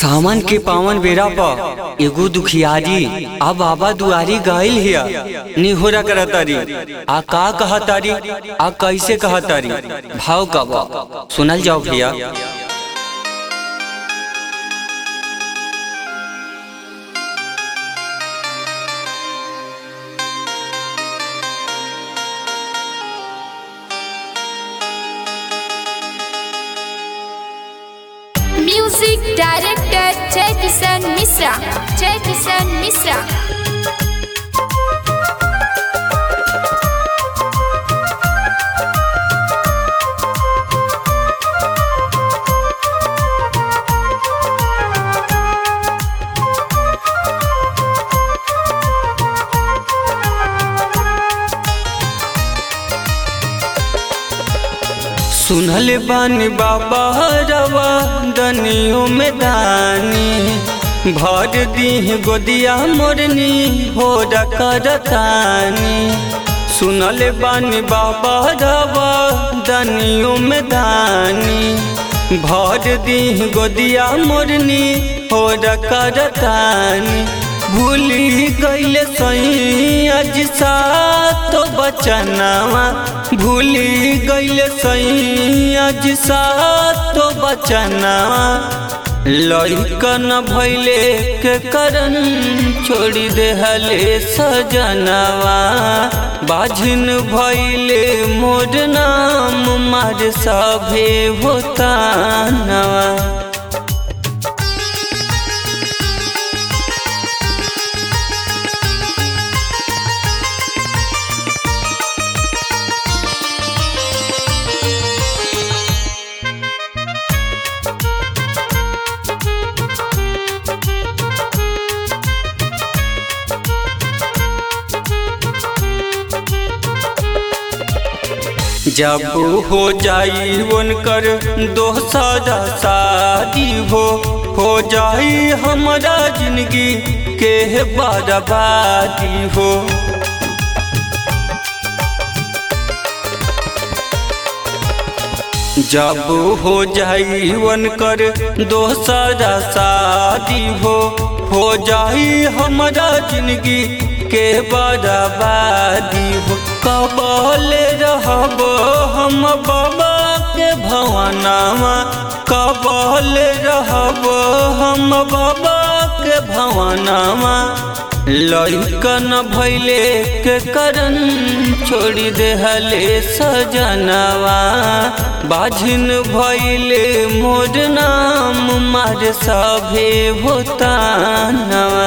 सावन के पावन बेरा पर एगो दुखियारी आ बाबा दुआरी गइल हिया निहोरा करतारी आ का कहतारी आ कैसे कहतारी भाव का बा सुनल जाओ भैया म्यूजिक डायरेक्टर जय किशन मिश्रा जय किशन मिश्रा सुनल बानी बाबा रवा दनियों में दानी भर दी गोदिया मोरनी हो करतानी सुनल बानी बाबा रवा दनियों में दानी भर दी गोदिया मोरनी हो करतानी भूली गईले सही अज सातो बचनावा भूली गईले सही अज सातो बचनावा लइकन भैले के करन छोड़ी देहले सजनवा बाझिन भैले मोर नाम मार सभे होतानवा जब हो जाई उनकर दोसरा शादी हो हो जाई हमारा जिंदगी के बर्बादी हो जब हो जाई उनकर दोसरा शादी हो हो जाई हमारा जिंदगी के बर्बादी हो कबल रहब हम बाबा के भवनावा कबल रहब हम बाबा के भवनावा लइकन भैले के करन छोड़ी देहले सजनवा बाझिन भैले मोर नाम मार सभे भूतानवा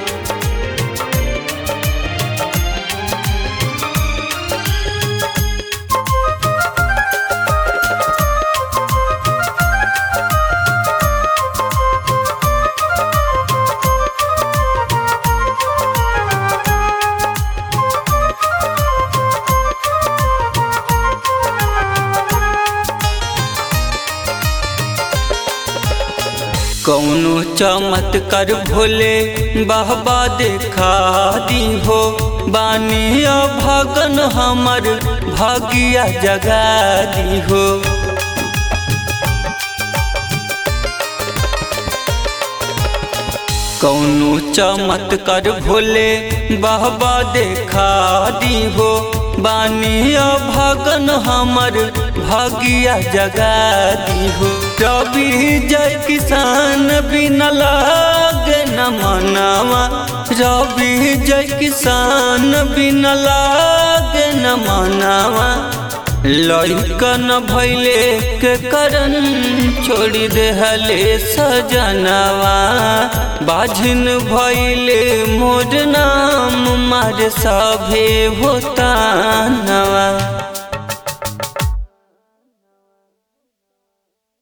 कौनो चमत्कार भोले बाबा देखा दी हो बानी भगन हमर भागिया जगा दी हो कौनो चमत्कार भोले बाबा देखा दी हो बानी भगन हमर भागिया जगा दी हो रवि जय किसान बिन लागे न मनावा रवि जय किसान बिन लागे न मनावा लइकन भैले के करन छोड़ी देहले सजनवा बाझिन भैले मोर नाम मार सभे होतानवा